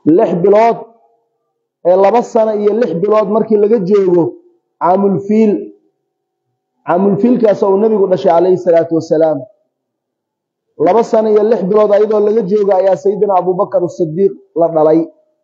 lix bilood ee laba sano iyo lix bilood markii laga joogo caamulfiil caamulfiilkaas uu nebigu dhashay calayhi salaatu wasalaam laba sano iyo lix bilood ayadoo laga joogo ayaa sayidina abubakar asidiiq la dhalay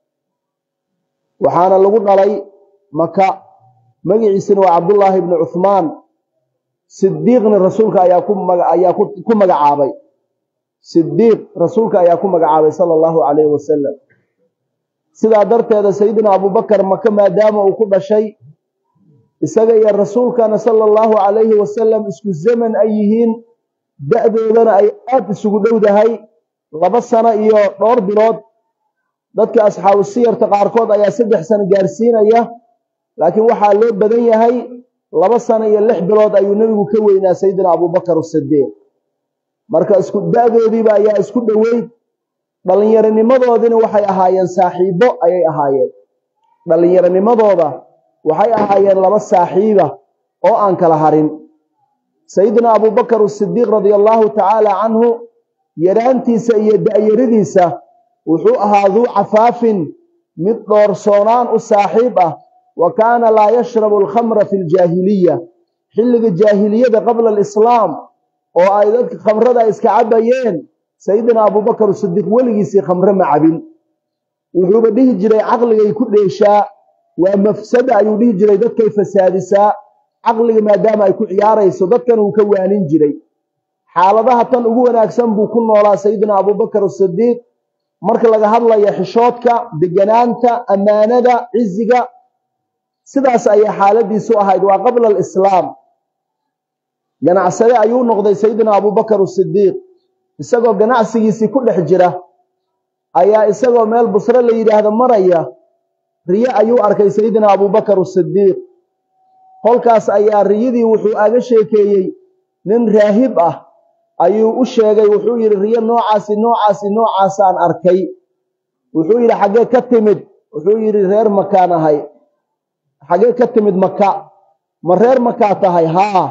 waxaana lagu dhalay maka magiciisina waa cabdullaahi ibni cuhmaan sidiiqna rasuulka ayaa kuayaa ku magacaabay sidiiq rasuulka ayaa ku magacaabay sala allahu calayhi wasalam sidaa darteeda sayidina abubakar maka maadaama uu ku dhashay isaga iyo rasuulkana sala allahu calayhi wasalam isku zaman ay yihiin da-doodana ay aada isugu dhowdahay laba sano iyo dhowr bilood dadka asxaabu siyarta qaarkood ayaa saddex sano gaarsiinaya laakiin waxaa loo badan yahay laba sano iyo lix bilood ayuu nebigu ka weynaa sayidina abubakar asidiiq marka isku da-doodiiba ayaa isku dhoweyd dhallinyaronimadoodina waxay ahaayeen saaxiibo ayay ahaayeen dhallinyaronimadooda waxay ahaayeen laba saaxiiba oo aan kala harin sayidina abubakar asidiiq radia allahu tacaala canhu yaraantiisa iyo da-yaradiisa wuxuu ahaa duu cafaafin mid dhoorsoonaan u saaxiib ah wa kaana laa yashrabu alkhamra fi ljaahiliya xilliga jaahiliyada qabla alislaam oo ay dadka khamrada iska cabayeen sayidina abubakar sidiiq weligiisii khamre ma cabin wuxuuba dhihi jiray caqligay ku dheeshaa waa mafsada ayuu dhihi jiray dadkay fasaadisaa caqliga maadaama ay ku ciyaarayso dadkan uu ka waanin jiray xaaladaha tan ugu wanaagsan buu ku noolaa sayidina abubakar asidiiq marka laga hadlaya xishoodka deganaanta ammaanada ciziga sidaas ayay xaaladiisu ahayd waa qabla alislaam ganacsade ayuu noqday sayidina abubakar asidiiq isagoo ganacsigiisii ku dhex jira ayaa isagoo meel busre la yidhaahdo maraya riye ayuu arkay sayidina abubakar asidiiq kolkaas ayaa riyadii wuxuu aga sheekeeyey nin raahib ah ayuu u sheegay wuxuu yidhi riyo noocaasi noocaasi noocaasaan arkay wuxuu yidhi xaggee ka timid wuxuu yidhi reer makaan ahay xaggee ka timid maka ma reer makaa tahay haa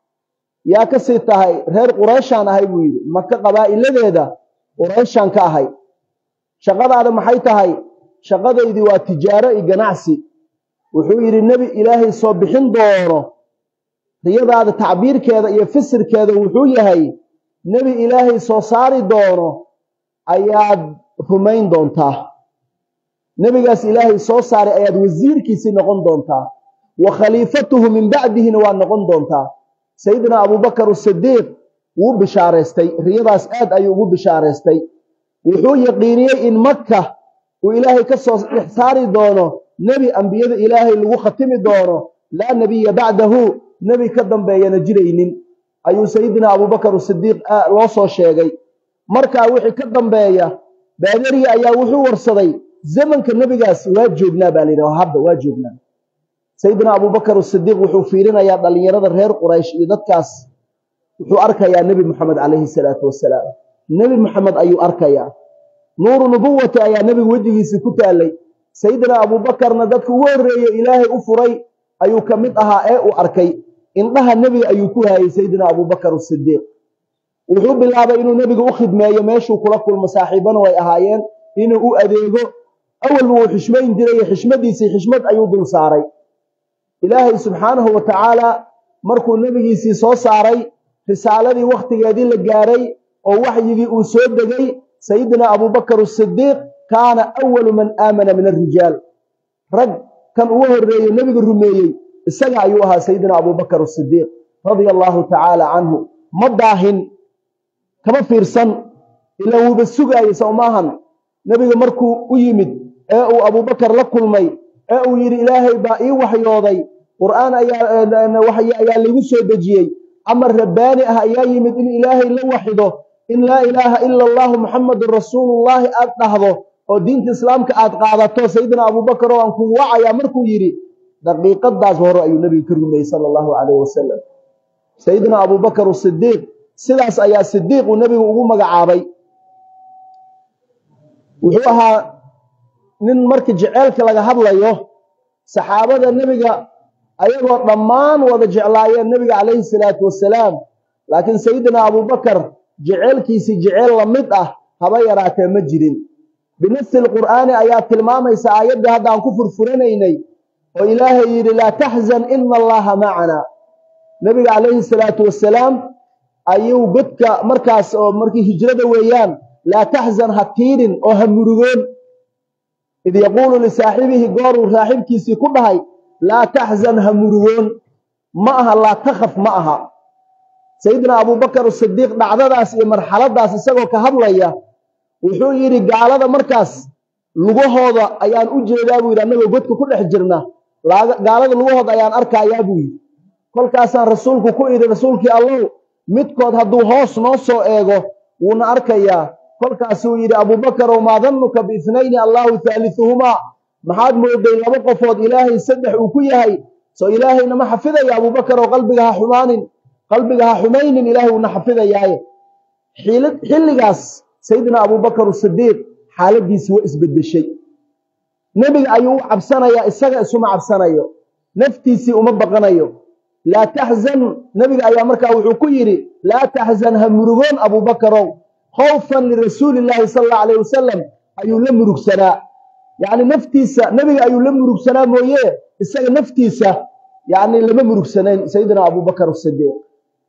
yaa ka sii tahay reer qureyshaan ahay buu yidhi maka qabaa'iladeeda qureyshaan ka ahay shaqadaada maxay tahay shaqadaydii waa tijaaro iyo ganacsi wuxuu yidhi nebi ilaahay soo bixin doono riyadaada tacbiirkeeda iyo fisirkeeda wuxuu yahay nebi ilaahay soo saari doono ayaad rumayn doontaa nebigaas ilaahay soo saaray ayaad wasiirkiisii noqon doontaa wa khaliifatuhu min bacdihina waa noqon doontaa sayidina abubakar asidiiq wuu bishaaraystay riyadaas aad ayuu ugu bishaaraystay wuxuu yaqiiniyey in maka uu ilaahay ka soo dhex saari doono nebi ambiyada ilaahay lagu khatimi doono laa nebiya bacdahu nebi ka dambeeyana jiraynin ayuu sayidina abubakar asidiiq loo soo sheegay markaa wixii ka dambeeya baadariya ayaa wuxuu warsaday zamanka nebigaas waa joognaa baa layidhah hadda waa joognaa sayidina abubakar asidiiq wuxuu fiirinayaa dhallinyarada reer quraysh iyo dadkaas wuxuu arkayaa nebi moxamed calayhi salaatu wasalaam nebi moxamed ayuu arkayaa nuuru nubuwati ayaa nebiga wejigiisii ku taalay sayidina abubakarna dadka ugu horreeye ilaahay u furay ayuu ka mid ahaa ee uu arkay indhaha nebiga ayuu ku hayay sayidina abubakar asidiiq wuxuu bilaabay inuu nebiga u khidmeeyo meeshuu kula kulmo saaxiibana way ahaayeen inuu u adeego awalba wuu xishmayn jiray xishmadiisii xishmad ayuu dul saaray ilaahay subxaanahu wa tacaala markuu nebigiisii soo saaray risaaladii wakhtigeedii la gaaray oo waxyigii uu soo degay sayidina abubakar asidiiq kaana awalu man aamana min alrijaal rag kan ugu horreeye nebiga rumeeyey isaga ayuu ahaa sayidina abubakar asidiiq radia allaahu tacaala canhu ma daahin kama fiirsan ilaa wuuba sugaayey sow maahan nebiga markuu u yimid ee uu abubakar la kulmay ee uu yidhi ilaahay baa ii waxyooday qur'aan ayaa laygu soo dejiyey amar rabbaani ah ayaa yimid in ilaahay la waxido in laa ilaaha ila allahu muxamadun rasuulullaahi aad dhahdo oo diinta islaamka aad qaadato sayidina abubakar oo aan kugu wacayaa markuu yidhi daqiiqadaas hore ayuu nebiga ka rumeeyey sala allahu calayh wasalam sayidina abubakar asidiiq sidaas ayaa sidiiq uu nebigu ugu magacaabay wuxuu ahaa nin marka jeceelka laga hadlayo saxaabada nebiga ayagoo dhammaan wada jeclaayeen nebiga calayhi salaatu wasalaam laakiin sayidina abubakar jeceelkiisii jeceel la mid ah haba yaraatee ma jirin binasi lqur'aani ayaa tilmaamaysa aayaddii hadda aan ku furfuranaynay oo ilaahay yidhi laa taxzan ina allaha macana nebiga calayhi salaatu wasalaam ayuu godka markaas oo markii hijrada weeyaan laa taxzan ha tiidhin oo ha murugoon id yaquulu lisaaxibihi gooruu saaxiibkiisii ku dhahay laa taxzan ha murugoon ma aha laa takhaf ma aha sayidina abubakar asidiiq dhacdadaas iyo marxaladaas isagoo ka hadlaya wuxuu yidhi gaalada markaas lugahooda ayaan u jeedaa buu yidhi annagoo godka ku dhex jirna gaalada lugahooda ayaan arkayaa buu yidhi kolkaasaan rasuulku ku idhi rasuulkii allow midkood hadduu hoos noo soo eego wuuna arkayaa kolkaasuu yidhi abuubakarow maa dannuka biithnayni allaahu haalihuhumaa maxaad mooday laba qofood ilaahay saddex uu ku yahay soo ilaahayna ma xafidaya abuubakarow qalbiga ha xumaanin qalbiga ha xumaynin ilaahay uuna xafidayaaye xilligaas sayidina abubakar asidiiq xaaladiisi waa isbedeshay nebiga ayuu u cabsanayaa isaga isuma cabsanayo naftiisii uma baqanayo laa taxzan nebiga ayaa markaa wuxuu ku yidhi laa taxzan ha murugoon abuubakarow khawfan lirasuuli illaahi sala allahu alayh wasalam ayuu la murugsanaa yacni naftiisa nebiga ayuu la murugsanaa mooye isaga naftiisa yacni lama murugsanayn sayidina abubakar asidiiq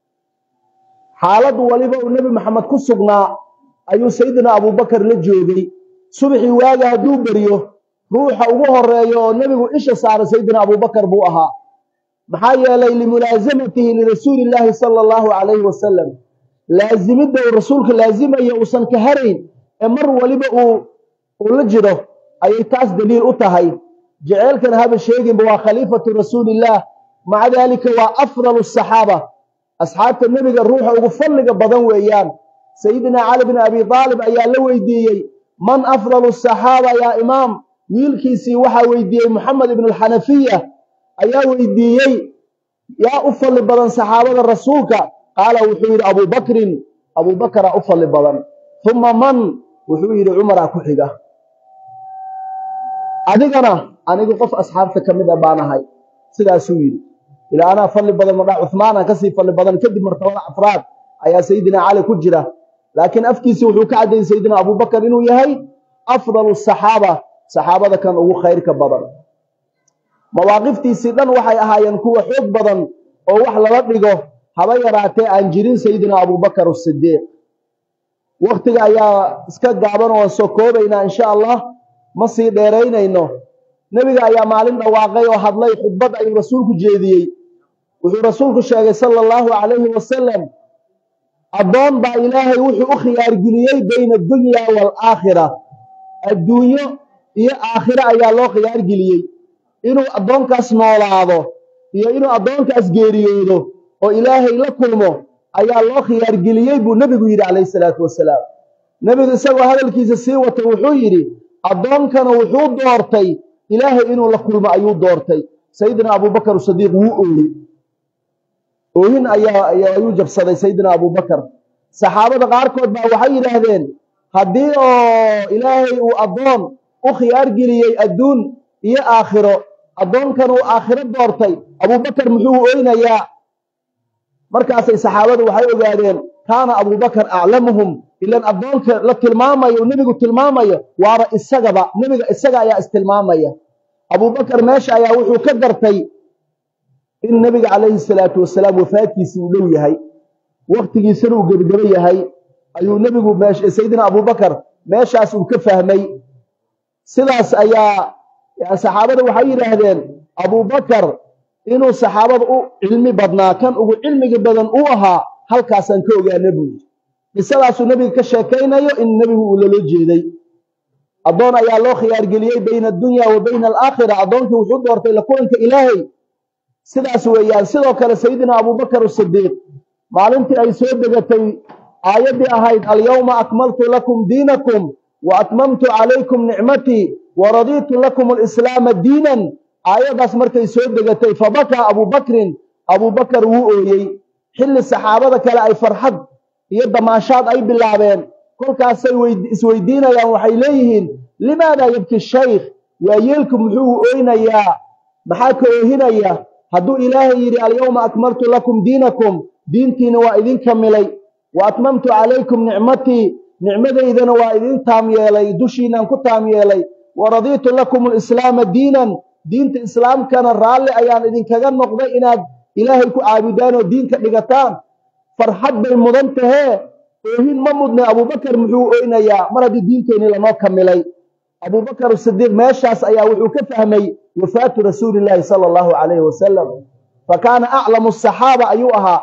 xaalad waliba uu nebi maxamed ku sugnaa ayuu sayidina abubakar la joogay subaxii waaga hadduu beryo ruuxa ugu horeeyo oo nebigu isha saara sayidina abubakar buu ahaa maxaa yeelay limulaasamatihi lirasuuli illaahi sala allahu calayhi wasalam laasimidda uu rasuulka laasimayo uusan ka harayn ee mar waliba uu uu la jiro ayay taas daliil u tahay jeceelkan haba sheeginba waa khaliifatu rasuulillaah maca daalika waa afdalu asaxaaba asxaabta nebiga ruuxa ugu fadliga badan weeyaan sayidina cali bin abi aalib ayaa la weydiiyey man afdalu asaxaaba yaa imaam wiilkiisii waxaa weydiiyey moxamed ibn alxanafiya ayaa weydiiyey yaa u fadli badan saxaabada rasuulka qaala wuxuu yidhi abubakrin abubakaraa u fadli badan uma man wuxuu yidhi cumaraa ku xiga adigana anigu qof asxaabta ka mid a baan ahay sidaasuu yidhi ilaa anaa fadli badan madhaa cuhmaana kasii fadli badan kadib martabada afraad ayaa sayidina cali ku jira laakiin afkiisi wuxuu ka caddeeyey sayidina abubakar inuu yahay afdalu saxaaba saxaabada kan ugu khayrka badan mawaaqiftiisii dhan waxay ahaayeen kuwa xoog badan oo wax lala dhigo haba yaraatee aan jirin sayidina abubakar asidiiq waktiga ayaa iska gaaban oo soo koobaynaa insha allah ma sii dheeraynayno nebiga ayaa maalin dhawaaqay oo hadlay khudbad ayuu rasuulku jeediyey wuxuu rasuulku sheegay sala allahu calayhi wasalam addoon baa ilaahay wuxuu u khiyaargeliyey bayna addunya waalaakhira adduunyo iyo aakhiro ayaa loo khiyaargeliyey inuu addoonkaas noolaado iyo inuu addoonkaas geeriyoodo oo ilaahay la kulmo ayaa loo khiyaargeliyey buu nebigu yidhi calayhi salaatu wasalaam nebigu isagoo hadalkiisa sii watay wuxuu yidhi addoonkana wuxuu doortay ilaahay inuu la kulmo ayuu doortay sayidina abubakar sadiiq wuu ooyey oohin ayaa ayuu jabsaday sayidina abubakar saxaabada qaarkood baa waxay yidhaahdeen haddii oo ilaahay uu addoon u khiyaar geliyey adduun iyo aakhiro addoonkan uu aakhiro doortay abubakar muxuu oynayaa markaasay saxaabadu waxay ogaadeen kaana abubakar aclamuhum ilan addoonka la tilmaamayo nebigu tilmaamayo waaba isagaba nebiga isaga ayaa istilmaamaya abubakar meesha ayaa wuxuu ka gartay in nebiga calayhi salaatu wasalaam wafaadkiisii uu dhow yahay waktigiisana uu gebagebo yahay ayuu nebigu sayidina abubakar meeshaas uu ka fahmay sidaas ayaa saxaabada waxay yidhaahdeen abubakar inuu saxaabada u cilmi badnaa kan ugu cilmiga badan uu ahaa halkaasaan ka ogaana buu yidhi qisadaasuu nebiga ka sheekaynayo in nebigu uu lala jeeday addoon ayaa loo khiyaargeliyey bayna addunya wa bayna alaakhira addoonkii wuxuu doortay la kulanka ilaahay sidaas weeyaan sidoo kale sayidina abubakar asidiiq maalintii ay soo degatay aayaddii ahayd alyawma akmaltu lakum diinakum wa atmamtu calaykum nicmatii wa radiitu lakum alislaama diinan aayaddaas markay soo degatay fabakaa abubakrin abubakar wuu ooyey xilli saxaabada kale ay farxad iyo damaashaad ay bilaabeen kolkaasay isweydiinayaan waxay leeyihiin limaadaa yabki shaykh waa yeelku muxuu ooynayaa maxaa ka oohinaya hadduu ilaahay yidhi alyawma akmaltu lakum diinakum diintiina waa idin kamilay wa atmamtu calaykum nicmatii nicmadaydana waa idin taam yeelay dushiinaan ku taam yeelay wa radiitu lakum alislaama diinan diinta islaamkana raalli ayaan idinkaga noqday inaad ilaahay ku caabudaan oo diinka dhigataan farxad bay mudan tahee oohin ma mudne abubakar muxuu oynayaa mar haddii diinteenii lanoo kamilay abubakar sidiiq meeshaas ayaa wuxuu ka fahmay wafaatu rasuulillaahi sala allahu calayhi wasalam fa kaana aclamu asaxaaba ayuu ahaa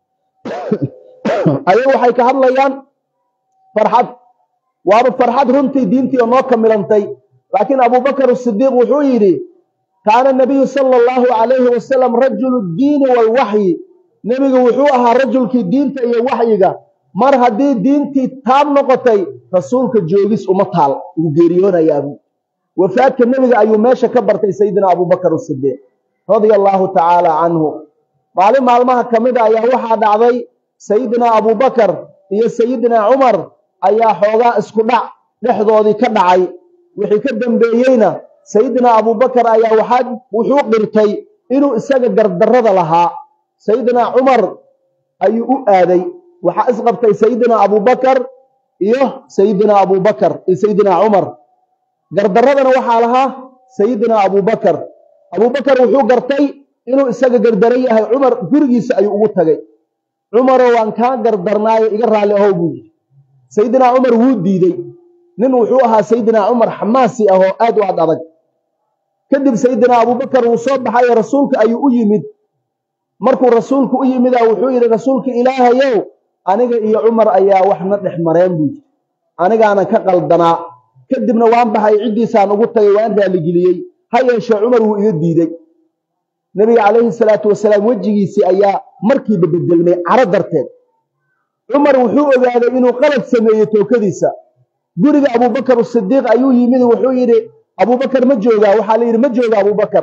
ayagu waxay ka hadlayaan farxad waaba farxad runtii diintii oo noo kamilantay laakiin abubakar sidiiq wuxuu yidhi kaana nabiyu sala allahu calayhi wasalam rajulu diini walwaxyi nebigu wuxuu ahaa rajulkii diinta iyo waxyiga mar haddii diintii taab noqotay rasuulka joogis uma taal wuu geeriyoonayaabuu wafaadka nebiga ayuu meesha ka bartay sayidina abubakar sidiiq radia allahu tacaala canhu maalin maalmaha ka mid a ayaa waxaa dhacday sayidina abubakar iyo sayidina cumar ayaa xoogaa isku dhac dhexdoodii ka dhacay wixii ka dambeeyeyna sayidina abubakar ayaa waxaa wuxuu qirtay inuu isaga gardarrada lahaa sayidina cumar ayuu u aaday waxaa isqabtay sayidina abubakar iyo sayidina abubakar iyo sayidina cumar gardarradana waxaa lahaa sayidina abubakar abubakar wuxuu gartay inuu isaga gardaran yahay cumar gurigiisa ayuu ugu tagay cumaroo waan kaa gardarnaayo iga raalli ahow buu yidhi sayidina cumar wuu diidey nin wuxuu ahaa sayidina cumar xamaasi ah oo aad u ad adag kadib sayidina abubakar wuu soo baxayo rasuulka ayuu u yimid markuu rasuulku u yimida wuxuu yidhi rasuulka ilaahayow aniga iyo cumar ayaa waxna dhex mareen buu yidhi anigaanan ka qaldanaa kadibna waan baxay ciddiisaan ugu tagay waan raalligeliyey ha yeeshee cumar wuu iga diidey nebiga calayhi salaatu wasalaam wejigiisii ayaa markiiba bedelmay caro darteed cumar wuxuu ogaaday inuu qalad sameeyey tookadiisa guriga abubakar sidiiq ayuu yimid wuxuu yidhi abubakar ma joogaa waxaa la yidhi ma jooga abubakar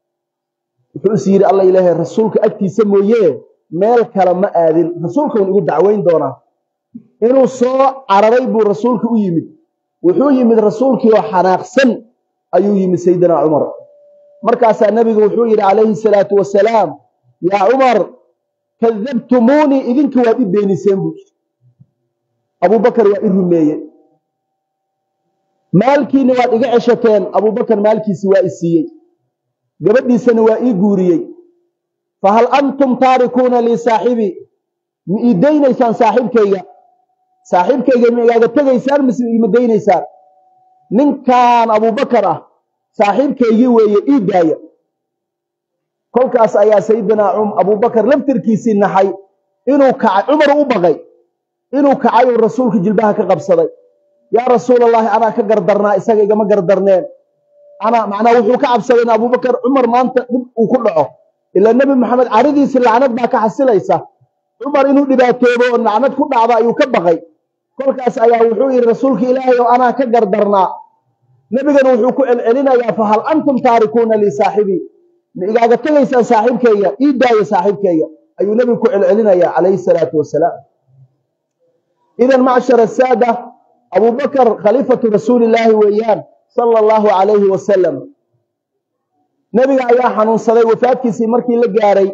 wuxuu is yidhi alla ilaahay rasuulka agtiisa mooye meel kale ma aadin rasuulkaun igu dacweyn doonaa inuu soo cararay buu rasuulka u yimid wuxuu yimid rasuulkii oo xanaaqsan ayuu yimid sayidina cumar markaasaa nebigu wuxuu yidhi calayhi salaatu wasalaam yaa cumar kadabtumuunii idinka waad i beeniseen buu yidhi abubakar waa i rumeeye maalkiina waad iga ceshateen abubakar maalkiisi waa i siiyey gabadhiisana waa ii guuriyey fahal antum taarikuuna lii saaxibii ma ii daynaysaan saaxiibkayga saaxiibkayga ma igaaga tegaysaan mise ima daynaysaan ninkan abubakar ah saaxiibkaygii weeye ii daaya kolkaas ayaa sayidina abubakar laftirkiisii naxay inuu kacay cumar u baqay inuu kacay uu rasuulka jilbaha ka qabsaday yaa rasuul allahi anaa ka gardarnaa isaga igama gardarneen anaa macnaa wuxuu ka cabsaday in abubakar cumar maanta dhib uu ku dhaco ilaa nebi maxamed caridiisi lacnad baa ka xasilaysa cumar inuu dhibaatoobo oo lacnad ku dhacda ayuu ka baqay kolkaas ayaa wuxuu yidhi rasuulka ilaahay oo anaa ka gardarnaa nebigana wuxuu ku celcelinayaa fahal antum taarikuuna lii saaxibii ma igaaga tegaysaan saaxiibkayga ii daaya saaxiibkayga ayuu nebigu ku celcelinayaa calayhi salaatu wasalaam idan macshar asaada abubakar khaliifatu rasuulillaahi weeyaan sala allahu calayhi wasalam nebiga ayaa xanuunsaday wafaadkiisii markii la gaaray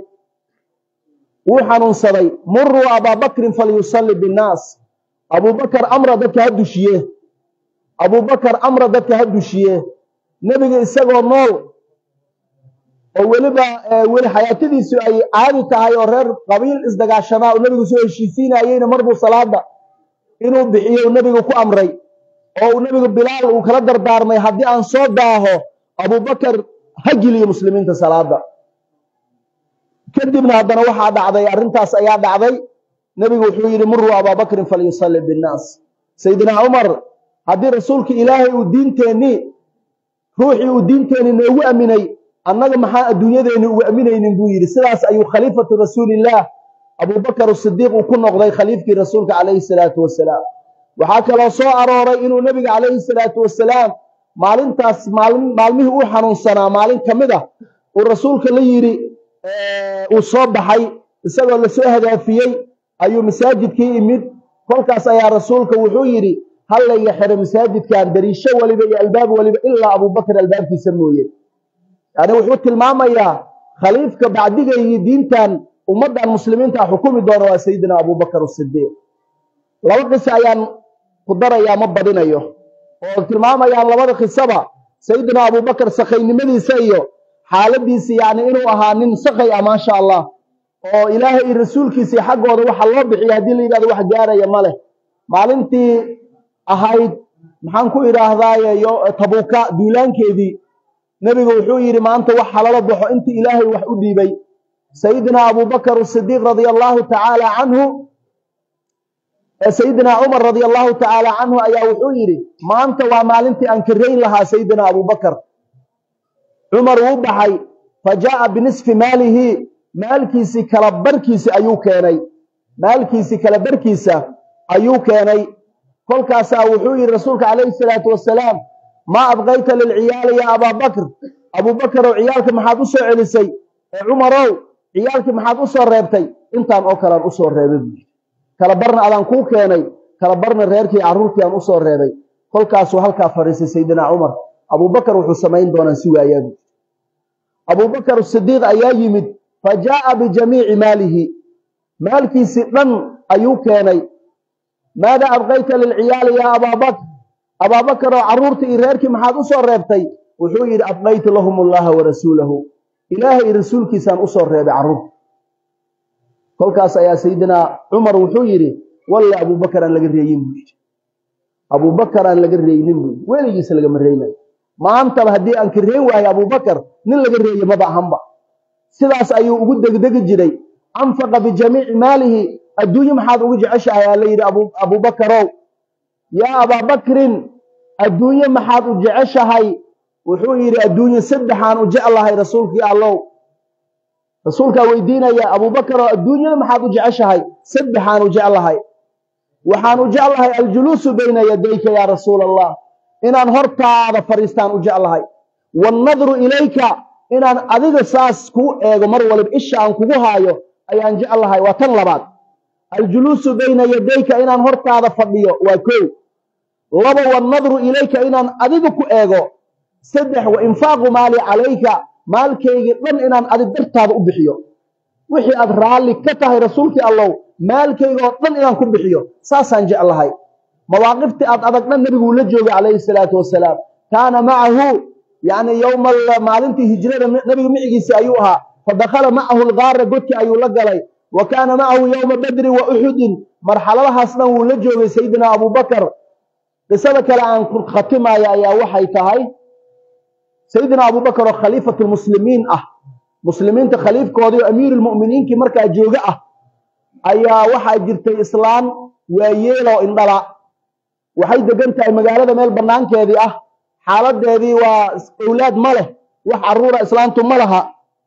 wuu xanuunsaday muruu abaabakrin falyusalli binnaas abubakar amra dadka ha dushiye abubakar amra dadka ha dushiye nebiga isagoo nool oo weliba weli xayaatadiisu ay caadi tahay oo reer qabiil isdagaashanaa oo nebigu soo heshiisiinayeyna marbuu salaada inuu bixiyo uu nebigu ku amray oo uu nebigu bilaal uu kala dardaarmay haddii aan soo daaho abubakar ha geliyo muslimiinta salaada kadibna haddana waxaa dhacday arrintaas ayaa dhacday nebigu wuxuu yidhi muruu abaabakrin falyusalli binnaas sayidina cumar haddii rasuulka ilaahay uu diinteennii ruuxii uu diinteenni noogu aminay annaga maxaa adduunyadeenni ugu aminaynin buu yidhi sidaas ayuu khaliifatu rasuulillaah abubakar sidiiq uu ku noqday khaliifkii rasuulka calayhi salaatu wasalaam waxaa kaloo soo arooray inuu nebiga calayhi salaatu wasalaam maalintaas maalmihii uu xanuunsanaa maalin ka mid ah uu rasuulka la yidhi uu soo baxay isagoo lasoo hadaafiyey ayuu masaajidkii imid kolkaas ayaa rasuulka wuxuu yidhi hallayga xiro masaajidkan dariisho waliba iyo albaab waliba ilaa abubakar albaabkiisa mooye yani wuxuu tilmaamayaa khaliifka bacdigaygii diintan ummaddan muslimiinta xukumi doona waa sayidina abubakar sidiiq laba qisa ayaan ku darayaa ma badinayo oo tilmaamayaan labada khisaba sayidina abubakar sakhaynimadiisa iyo xaaladiisi yacni inuu ahaa nin sakhay ah maasha allah oo ilaahay iyo rasuulkiisii xaggooda waxa loo bixiya haddii la yidhahdo wax gaaraya ma leh maalintii ahayd maxaan ku idhaahdaaye tabuuka duulaankeedii nebigu wuxuu yidhi maanta wax halala baxo intii ilaahay wax u dhiibay sayidina abubakar asidiiq radia allahu tacaala canhu sayidina cumar radia allahu tacaala canhu ayaa wuxuu yidhi maanta waa maalintii aan karayn lahaa sayidina abubakar cumar wuu baxay fa jaa'a binisfi maalihi maalkiisii kala barkiisi ayuu keenay maalkiisii kala barkiisa ayuu keenay kolkaasaa wuxuu yidhi rasuulka calayhi salaatu wasalaam maa abqayta lilciyaali yaa abaabakr abuubakarow ciyaalka maxaad u soo celisay ee cumarow ciyaalkii maxaad u soo reebtay intaan oo kalean u soo reebay buu yidhi kala barna adaan kuu keenay kala barna reerkii carruurtii aan u soo reebay kolkaasuu halkaa fadhiisay sayidina cumar abuubakar wuxuu samayn doonaan si waayaa buu abuubakar sidiiq ayaa yimid fa jaa'a bijamiici maalihi maalkiisii dhan ayuu keenay maada abqayta lilciyaali yaa abaabakr abaabakaroo carruurtii iyo reerkii maxaad u soo reebtay wuxuu yidhi abqaytu lahum allaha wa rasuulahu ilaahay iyo rasuulkiisaan usoo reebay carruurta kolkaas ayaa sayidina cumar wuxuu yidhi walle abuubakar aan laga reeyin buu yidhi abuubakar aan laga reeynin buu yidhi weligiisa lagama reeynayo maantaba haddii aan ka reen waayo abuubakar nin laga reeye maba ahanba sidaas ayuu ugu degdegi jiray anfaqa bijamiici maalihi adduunye maxaad ugu jeceshahay aa la yidhi abuubakarow yaa abaabakrin adduunye maxaad u jeceshahay wuxuu yidhi adduunye saddexaan u jeclahay rasuulkii allow rasuulkaa weydiinaya abuubakaroo adduunyada maxaad u jeceshahay saddexaan u jeclahay waxaan u jeclahay aljuluusu bayna yadayka yaa rasuula allah inaan hortaada fadhiistaan u jeclahay wannadru ilayka inaan adiga saas kuu eego mar waliba isha aan kugu haayo ayaan jeclahay waa tan labaad aljuluusu bayna yadayka inaan hortaada fadhiyo waa kow laba wannadru ilayka inaan adiga ku eego saddex wa infaaqu maali calayka maalkaygii dhan inaan adig dartaada u bixiyo wixii aad raalli ka tahay rasuulkii allow maalkaygaoo dhan inaan ku bixiyo saasaan jeclahay mawaaqiftii aad adag dhan nebiguu la joogay calayhi salaatu wasalaam kaana macahu yacni yowma maalintii hijrada nebiga micigiisi ayuu ahaa fa dakhala macahu lgaara godki ayuu la galay wa kaana macahu yowma badrin wa uxudin marxaladahaas dhan wuu la joogay sayidina abubakar qisada kale aan ku khatimaayo ayaa waxay tahay sayidina abubakar oo khaliifatu lmuslimiin ah muslimiinta khaliifkoodii oo amiirulmu'miniinkii markaa jooga ah ayaa waxaa jirtay islaan waayeeloo indhala waxay degan tahay magaalada meel bannaankeedii ah xaaladeedii waa owlaad ma leh wax carruura islaantu ma laha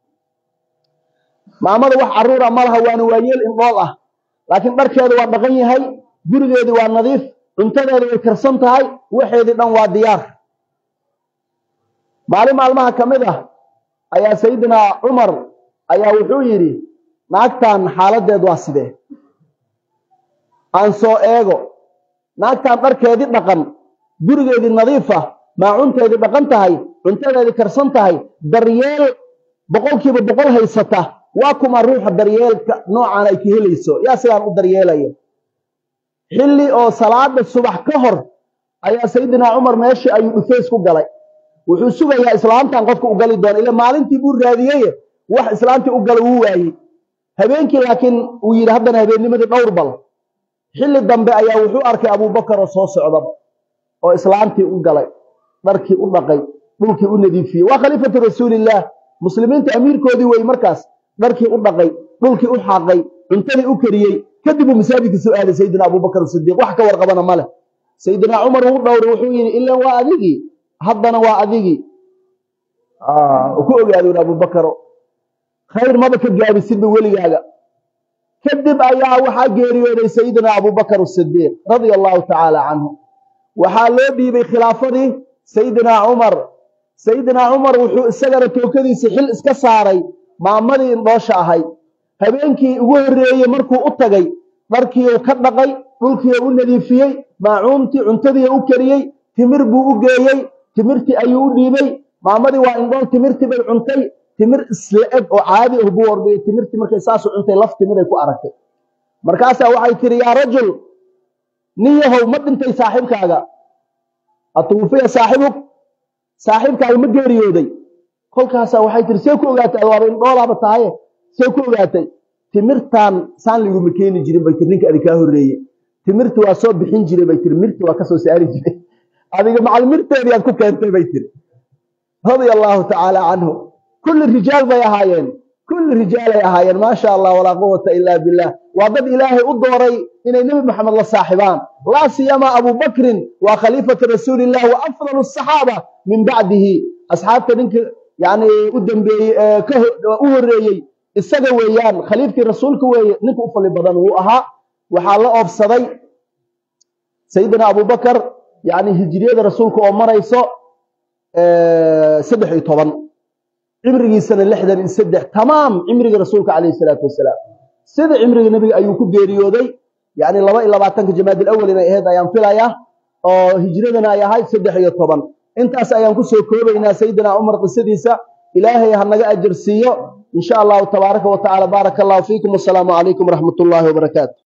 maamada wax carruura ma laha waana waayeel indhool ah laakiin dharkeedu waa dhaqan yahay gurigeedii waa nadiif cuntadeedu way karsan tahay waxeedii dhan waa diyaar maalin maalmaha ka mid ah ayaa sayidina cumar ayaa wuxuu yidhi naagtan xaaladeed waa sidee aan soo eego naagtan dharkeedii dhaqan gurigeedii nadiif ah maacunteedii dhaqan tahay cuntadeedii karsan tahay daryeel boqolkiiba boqol haysata waa kuma ruuxa daryeelka noocan ay ka helayso yaa sidaan u daryeelaya xilli oo salaada subax ka hor ayaa sayidina cumar meeshii ayuu dhufays ku galay wuxuu sugayaa islaamtan qofka u gali doona ila maalintii buu raadiyeye wax islaamtii u gala wuu waayey habeenkii laakiin uu yidhi haddana habeennimadii dhowr bal xilli dambe ayaa wuxuu arkay abuubakar oo soo socda oo islaamtii u galay dharkii u dhaqay dhulkii u nadiifiyey waa khaliifatu rasuulillaah muslimiinta amiirkoodii wey markaas dharkii u dhaqay dhulkii u xaaqay cuntadii u kariyey kadib uu masaajidka soo aaday sayidina abubakar sidiiq wax ka warqabana ma leh sayidina cumar wuu dhowray wuxuu yidhi ilan waa adigii haddana waa adigii ku ogaadoon abubakaro khayr maba ka gaabisidba weligaaga kadib ayaa waxaa geeriyooday sayidina abubakar sidiiq radia allahu tacaala canhu waxaa loo dhiibay khilaafadii sayidina cumar sayidina cumar wuxuu isagana tookadiisii xil iska saaray maamadii indhoosha ahayd habeenkii ugu horreeyey markuu u tagay dharkiiu ka dhaqay dhulkiiu u nadiifiyey maacuuntii cuntadii u kariyey timir buu u geeyey timirtii ayuu u dhiibay maamadii waa indhool timirtii bay cuntay timir isla eg oo caadi ah buu ordhiyey timirtii markay saasu cuntay laf timiray ku aragtay markaasaa waxay tihi yaa rajul nin yahow ma dhintay saaxiibkaaga atuufiya saaxibuk saaxiibkaaga ma geeriyooday kolkaasaa waxay tiri see ku ogaatay waaba indhoolaaba tahaye see ku ogaatay timirtaan saan liguma keeni jirin bay tiri ninka adi kaa horreeye timirti waa soo bixin jiray bay tiri mirti waa ka soo saari jiray adiga macal mirteedii aad ku keentay bay tiri radia allaahu tacaala canhu kulli rijaal bay ahaayeen kulli rijaalay ahaayeen maasha allah walaa quwata ila billah waa dad ilaahay u dooray inay nebi maxamed la saaxibaan laa siyama abu bakrin waa khaliifatu rasuuliillah wa afdalu asaxaaba min bacdihi asxaabta ninka yani u dambeeyey u horeeyey isaga weeyaan khaliifkii rasuulka weeye ninka u fali badan wuu ahaa waxaa la oobsaday sayidina abubakar yani hijriyada rasuulka oo marayso saddex iyo toban cimrigiisana lixdan iyo saddex tamaam cimriga rasuulka calayhi salaatu wasalaam sida cimriga nebiga ayuu ku geeriyooday yani laba iyo labaatanka jamaadil awal inay ahayd ayaan filayaa oo hijradana ay ahayd saddex iyo toban intaas ayaan kusoo koobaynaa sayidina cumar qisadiisa ilaahay ha naga ajar siiyo in sha allahu tabaaraka wa tacala baaraka allahu fiikum wasalaamu calaykum waraxmat ullaahi wabarakaatu